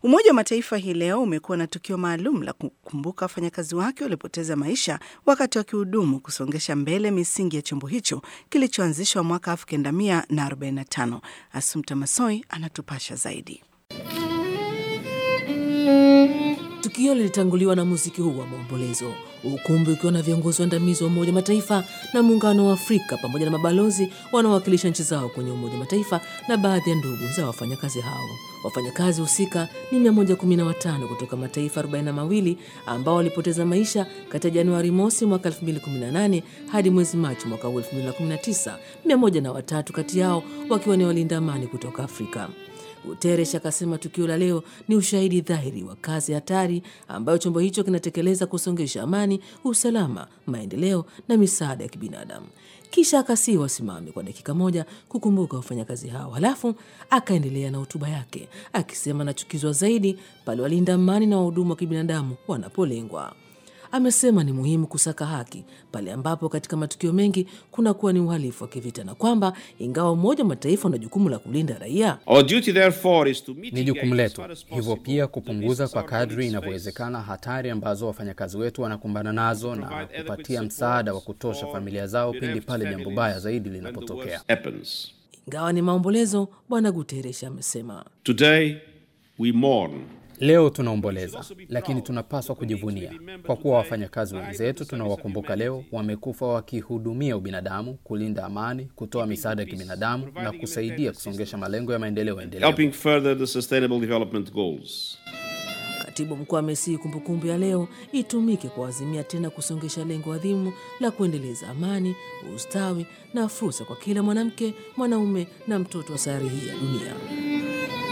Umoja wa Mataifa hii leo umekuwa na tukio maalum la kukumbuka wafanyakazi wake waliopoteza maisha wakati wakihudumu kusongesha mbele misingi ya chombo hicho kilichoanzishwa mwaka 1945. Asumta Masoi anatupasha zaidi. Tukio lilitanguliwa na muziki huu wa maombolezo, ukumbi ukiwa na viongozi waandamizi wa Umoja Mataifa na Muungano wa Afrika pamoja na mabalozi wanaowakilisha nchi zao kwenye Umoja Mataifa na baadhi ya ndugu za wafanyakazi hao. Wafanyakazi husika ni 115 kutoka mataifa 42 ambao walipoteza maisha kati ya Januari mosi mwaka 2018 hadi mwezi Machi mwaka 2019, 103 kati yao wakiwa ni walinda amani kutoka Afrika. Guterres akasema tukio la leo ni ushahidi dhahiri wa kazi hatari ambayo chombo hicho kinatekeleza kusongesha amani, usalama, maendeleo na misaada ya kibinadamu. Kisha akasii wasimame kwa dakika moja kukumbuka wafanyakazi hao, halafu akaendelea na hotuba yake akisema anachukizwa zaidi pale walinda amani na wahudumu wa kibinadamu wanapolengwa. Amesema ni muhimu kusaka haki pale ambapo katika matukio mengi kunakuwa ni uhalifu wa kivita na kwamba ingawa Umoja wa Mataifa una jukumu la kulinda raia, ni jukumu letu hivyo pia kupunguza kwa kadri inavyowezekana hatari ambazo wafanyakazi wetu wanakumbana nazo na kupatia msaada wa kutosha familia zao pindi pale jambo baya zaidi linapotokea. ingawa ni maombolezo. Bwana Guterres amesema Today we mourn Leo tunaomboleza, lakini tunapaswa kujivunia kwa kuwa wafanyakazi wenzetu tunawakumbuka leo wamekufa wakihudumia ubinadamu, kulinda amani, kutoa misaada ya kibinadamu na kusaidia kusongesha malengo ya maendeleo endelevu. helping further the sustainable development goals. Katibu mkuu amesihi kumbukumbu ya leo itumike kuazimia tena kusongesha lengo adhimu la kuendeleza amani, ustawi na fursa kwa kila mwanamke, mwanaume na mtoto wa sayari hii ya dunia.